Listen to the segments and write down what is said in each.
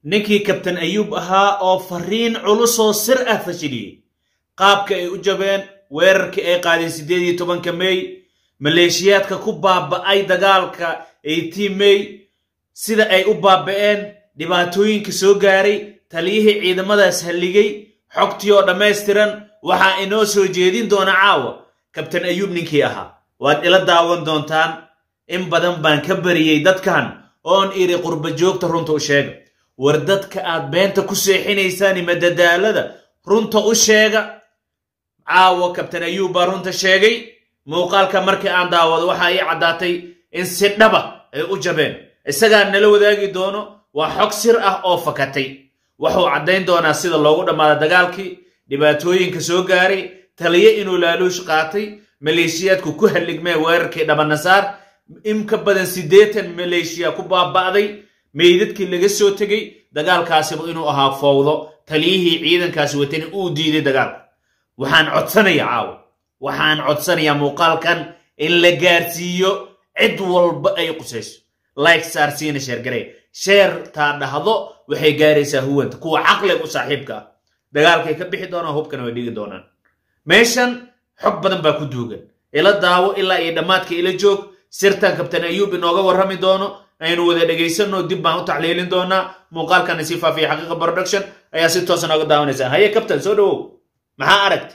ninkii kabtan ayuub ahaa oo fariin culusoo sir ah fashiliyey qaabka ay u jabeen weerarkii ay qaadeen siddeed iyo tobanka mey maleeshiyaadka ku baaba'ay dagaalka eighteen mey sida ay u baaba'een dhibaatooyinka soo gaaray taliyihii ciidamadaas halligay xogtii oo dhammaystiran waxaa inoo soo jeedin doona caawa kabtan ayuub ninkii ahaa waad ila daawan doontaan in badan baan ka bariyey dadkan oon idhi qurba joogta runta u sheega war dadka aad beenta ku seexinaysaan madadaalada runta u sheega caawa kabtan ayuub baa runta sheegay muuqaalka markii aan daawado waxaa ii caddaatay in si dhaba ay u jabeen isagaa nala wadaagi doono waa xog sir ah oo fakatay wuxuu caddayn doonaa sida loogu dhammaada dagaalkii dhibaatooyinka soo gaaray taliye inuu laaluush qaatay maleeshiyaadku ku halligmee weerarkii dhabanasaar in ka badan siddeetan maleeshiya ku baaba'day meydadkii laga soo tegey dagaalkaasiba inuu ahaa fowdo taliyihii ciidankaasi watani uu diiday dagaalka waxaan codsanayaa caawa waxaan codsanayaa muuqaalkan in la gaarsiiyo cid walba ay qusayso like saarsiina sheergaraya sheertaa dhahdo waxay gaaraysaa huwanta kuwa caqliga u saaxiibka ah dagaalkay ka bixi doonaan hubkana way dhigi doonaan meeshan xog badan baa ku duugan ila daawo ilaa iyo dhammaadka ila joog sirtan kabtan ayuub inooga warrami doono aynu wada dhegaysanno dib baan u taxliilin doonaa muuqaalkana sii faafiya xaqiiqa production ayaa si toosa nooga daawanaysaa haye kabtan soo dhawow maxaa aragti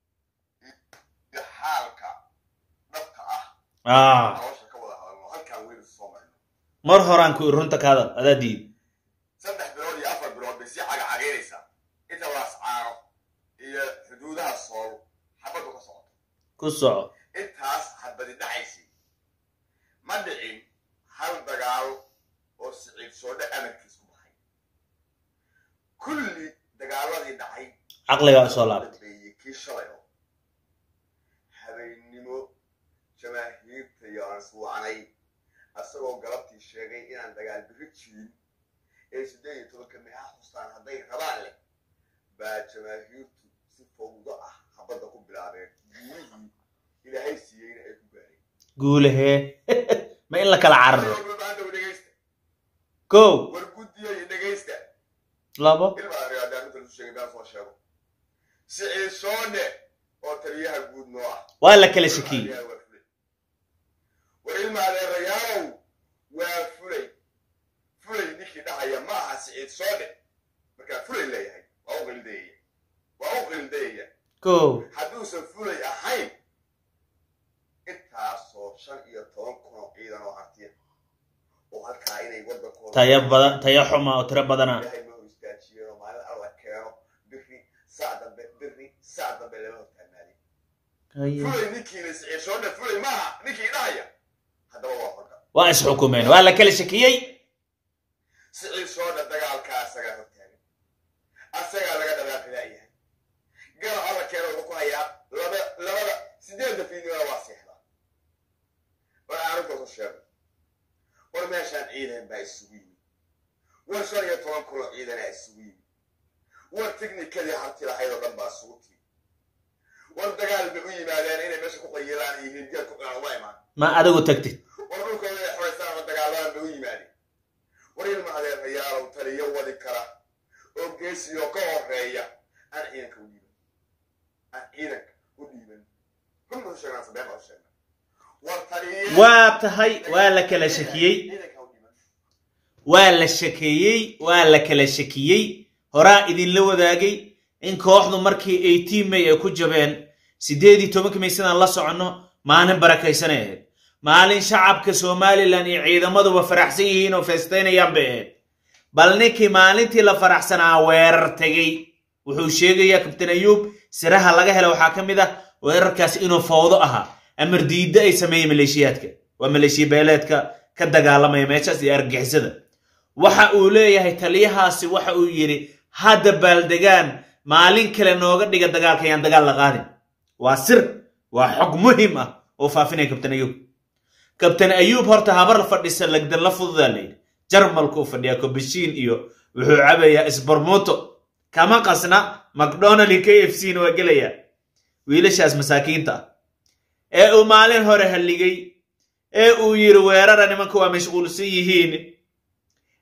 xaalka dhabta ah nolosha ka wada hadalno halkaan weynu soo marno mar horaan ku iri runta kaada adaa diid saddex bilood iyo afar bilood bay sii cagacageynaysaa inta laas caano iyo xuduudaha sool xabaddu ka socoto ku soco intaas xabadi dhacaysay ma dhicin hal dagaal oo siciid soodhe amarkiis ku baxay kulli dagaaladii dhacay caqligaa soo laabtay dambeeyey kii shalay oo habeennimo jamaahiirta iyo aan iswacanay asagoo galabtii sheegay inaan dagaal biri jirin ee siddeed iyo tobanka meeha xustaan hadday rabaan leh baa jamaahiirtu si fawdo ah habadda ku bilaabeen guulihii ilaahay siiyeyna ay ku gaareen guulahee ma in la kala cararo maanta dhegaysta kow war guddiya iyo dhegaysta labo ilma ariyaadaan inta lasu sheegay baan soo sheego siciid soone oo taliyaha guud noo ah waa la kala shakiyey war ilma adeerayaalow waa fulay fulay ninkii dhahaya ma aha siciid soone markaa fulay leeyahay waa u qildayaya waa u qildayaya kow hadduusan fulay ahayn intaasoo shan iyo toban kun oo ciidan oo hartiya oo halkaa inay waddankooda tayo badan tayo xuma oo tiro badana ilaahay ma hor istaajiyeen oo maalin alla keeno biri saa dambe biri saa dambe lama hortaagnaadin fulay ninkiina siciid soone fulay maaha ninkii dhahaya haddaba waa horka waa isxukumeen waa la kala shakiyey siciid soone dagaalkaa asagaa hortaagan asagaa laga dhabaaqilaayahay gala alla keeno wuxuu ku hayaa laba labada sideedda fiidnimada waa seexdaa war aanuntoosu sheego war meeshaan ciidan baa isugu yimid war shan iyo toban kunoo ciidanaa isugu yimid war tiknikadii harti lahayd oo dhan baa isugu timi war dagaal bay u yimaadeen inay meesha ku qayilaan iyo hirgeed ku cunaan uma imaan ma adigu tagtid war dhulkooda inay xoraystaan ama dagaaladaan bay u yimaadeen war ilma adeerayaalow taliyo wadi kara oo geesiyoo ka horeeya aan ciidanka u dhiiban aan ciidanka u dhiiban run baan u sheegnaa sabeen baan u sheegnaa war taliyo waa tahay waa la kala shakiyey ciidanka u dhiiban waa la shakeeyey waa la kala shakiyey horaa idinla wadaagay in kooxdu markii eighteen may ay ku jabeen siddeed iyo tobanka may sidaan la soconno maalin barakaysanay ahayd maalin shacabka somalilan iyo ciidamaduba faraxsan yihiin oo feestaynayaan bay ahayd bal ninkii maalintii la faraxsanaa weerar tegey wuxuu sheegayaa kabtan ayuub siraha laga hela waxaa ka mid ah weerarkaasi inuu fowdo ahaa amar diidda ay sameeyey maleeshiyaadka waa maleeshiya beeleedka ka dagaalamaya meeshaas iyo argixisada waxa uu leeyahay taliyahaasi waxa uu yidhi hadda baaldegaan maalin kale nooga dhiga dagaalka yaan dagaal la qaadin waa sir waa xog muhim ah oo faafinaya kabtan ayuub kabtan ayuub horta habar fadhisa lagdan la fududaa layidhi jarmalku u fadhiyaa kobashiin iyo wuxuu cabayaa isbarmuuto kama qasna macdonald iyo k f c na waa gelayaa wiilashaas masaakiinta ah ee uu maalin hore halligay ee uu yidhi weerara nimanka waa mashquulsan yihiin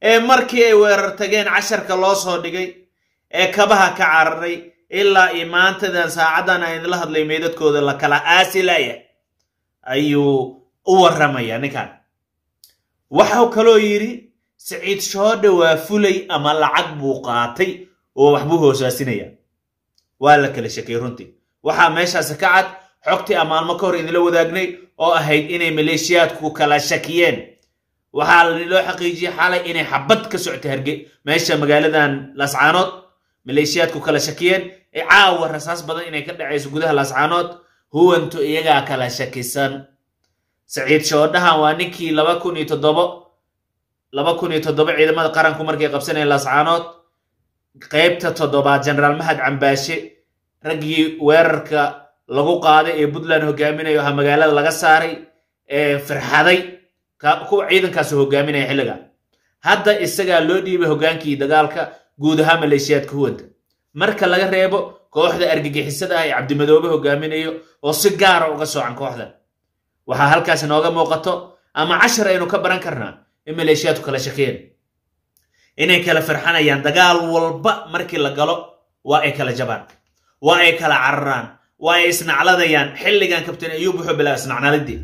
ee markii ay weerar tageen casharka loo soo dhigay ee kabaha ka cararay ilaa iyo maantadan saacaddan aan idinla hadlay meydadkooda la kala aasilaya ayuu u warramaya ninkan waxau kaloo yidhi siciid shoodhe waa fulay ama lacag buu qaatay oo waxbuu hoosaasinaya waa la kala shakay runtii waxaa meeshaasi ka cad xogtii aan maalmo ka hor idinla wadaagnay oo ahayd inay maleeshiyaadku kala shakiyeen waxaa loo xaqiijiyey xalay inay xabad ka socota harge meesha magaaladan laascaanood maleeshiyaadku kala shakiyeen ee caawa rasaas badan inay ka dhacayso gudaha laascaanood huwantu iyagaa kala shakisan saciid shoodhahan waa ninkii laba kun iyo toddobo laba kun iyo toddoba ciidamada qaranku markay qabsanayeen laascaanood qaybta toddobaad generaal mahad cambaashe raggii weerarka lagu qaaday ee puntland hogaaminayo aha magaalada laga saaray ee firxaday kuwa ciidankaasi hogaaminaya xilliga hadda isagaa loo dhiibay hogaankii dagaalka guud ahaan maleeshiyaadka huwanta marka laga reebo kooxda argagixisada ah ee cabdimadoobe hogaaminayo oo si gaara uga soocan kooxdan waxaa halkaas inooga muuqato ama cashar aynu ka baran karnaa in maleeshiyaadku kala shakeen inay kala firxanayaan dagaal walba markii la galo waa ay kala jabaan waa ay kala cararaan waa ay isnacladayaan xilligan kabtain ayuub wuxuu bilaa isnacnaladii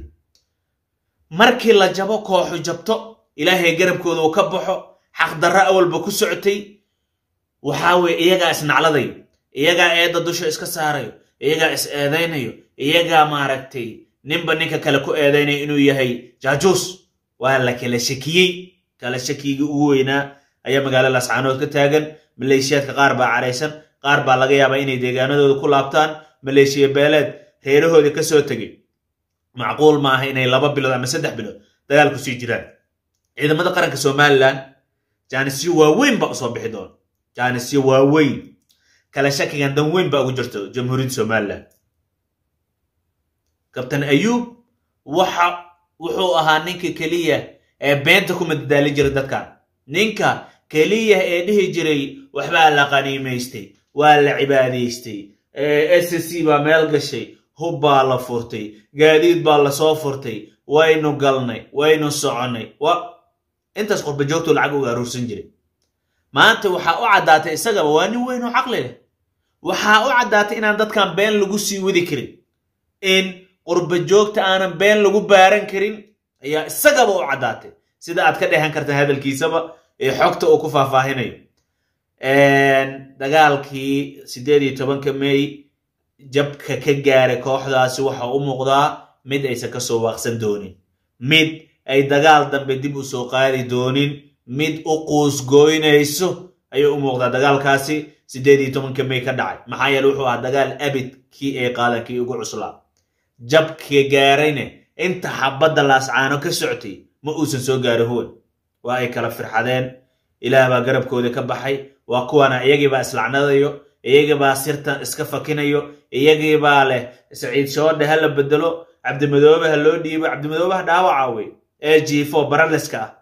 markii la jabo kooxu jabto ilaahay garabkooda uu ka baxo xaqdarra awalba ku socotay waxaa weye iyagaa isnacladayo iyagaa eedda dusha iska saarayo iyagaa is eedaynayo iyagaa maaragtay ninba ninka kale ku eedaynayo inuu yahay jaajuus waa la kala shakiyey kala shakiyigii ugu weynaa ayaa magaalo laascaanood ka taagan maleeshiyaadka qaar baa caraysan qaar baa laga yaabaa inay deegaanadooda ku laabtaan maleeshiya beeleed reerahoodii ka soo tegey macquul maaha inay laba bilood ama saddex bilood dagaal ku sii jiraan ciidamada qaranka somalilan jaanisyo waaweyn baa usoo bixi doona jaanisyo waaweyn kala shakigan dan weyn baa ugu jirto jamhuuriyadda somalilan kabtan ayuub waxa wuxuu ahaa ninka keliya ee beenta ku madadaalin jiray dadkan ninka keliya ee dhihi jiray waxbaa la qaniimaystay waa la cibaadaystay s c baa meel gashay hub baa la furtay gaadiid baa lasoo furtay waynu galnay waynu soconnay intaas qurba joogtuu lacag uga aruursan jiray maanta waxaa u caddaatay isagaba waa nin weyn oo caqli leh waxaa u caddaatay inaan dadkan been lagu sii wadi karin in qurba joogta aanan been lagu baaran karin ayaa isagaba u caddaatay sida aad ka dhehan karta hadalkiisaba ee xogta uu ku faahfaahinayo dagaalkii siddeed iyo tobanka mey jabka ka gaaray kooxdaasi waxa u muuqdaa mid aysan ka soo waaqsan doonin mid ay dagaal dambe dib u soo qaadi doonin mid u quusgooynayso ayuu u muuqdaa dagaalkaasi siddeed iyo tobanka mey ka dhacay maxaa yeele wuxuu ahaa dagaal abid kii ay qaadan kii ugu cuslaa jabka gaarayne inta xabadda laascaano ka soctay ma uusan soo gaari huwan waa ay kala firxadeen ilaah baa garabkooda ka baxay waa kuwana iyagiibaa islacnadayo iyagiibaa sirtan iska fakinayo iyagiibaa leh saciid shoodhe ha la bedelo cabdimadoobe ha loo dhiibo cabdimadoobeha dhaawaca wey ee jiifo baraleska ah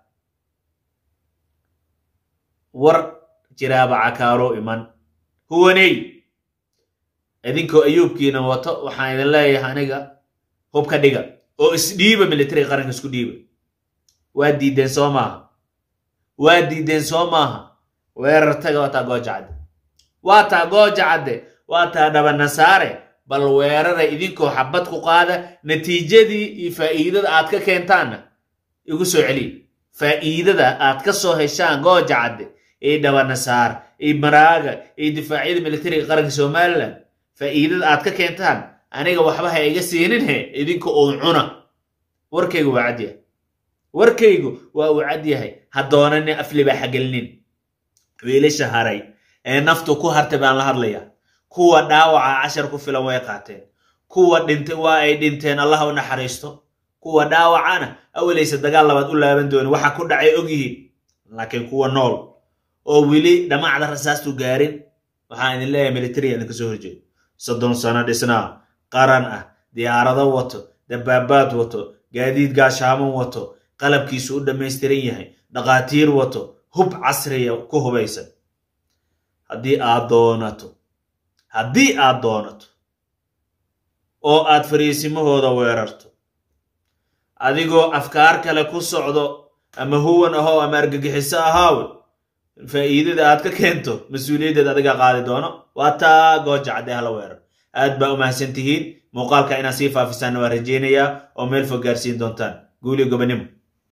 war jiraaba cakaaro iman huwaney idinkoo ayuubkiina wato waxaan idin leeyahay aniga hubka dhiga oo isdhiiba militariga qaranka isku dhiiba waa diideen soo maaha waa diideen soo maaha weerar taga waa taa gooja cadde waa taa gooja cadde waa taa dhabanasaare bal weerara idinkoo xabad ku qaada natiijadii iyo faa'iidada aad ka keentaanna igu soo celiya faa'iidada aad ka soo heshaan gooja cadde iyo dhabanasaar iyo maraaga iyo difaacyada militariga qaranka somalilan faa'iidada aad ka keentaan aniga waxba ha iga siininhe idinka uun cuna warkaygu waa cad yahay warkaygu waa uu cad yahay ha doonanin aflibaa xagelnin wiilasha haray ee naftu ku hartay baan la hadlayaa kuwa dhaawaca cashar ku filan way qaateen kuwa dhintay waa ay dhinteen allah u naxariisto kuwa dhaawacana awalaysa dagaal labaad u laaban doonin waxa ku dhacay ogyihiin laakiin kuwa nool oo weli dhamacda rasaastu gaarin waxaan idin leeyahay militariga idinka soo horjeedo soddon sano dhisnaa qaran ah diyaarado wato dabaabaad wato gaadiid gaashaaman wato qalabkiisu u dhammaystiran yahay dhaqaatiir wato hub casriya ku hubaysan haddii aad doonato haddii aad doonato oo aad fariisimahooda weerarto adigoo afkaar kale ku socdo ama huwan ahow ama argagixiso ahaaw faa'iidada aad ka keento mas-uuliyaddeed adigaa qaadi doono waa taa gooja caddee hala weerar aad baa u mahadsan tihiin muuqaalka inaad sii faafisaanna waa rajaynayaa oo meel fog gaarsiin doontaan guuliyo gobonimo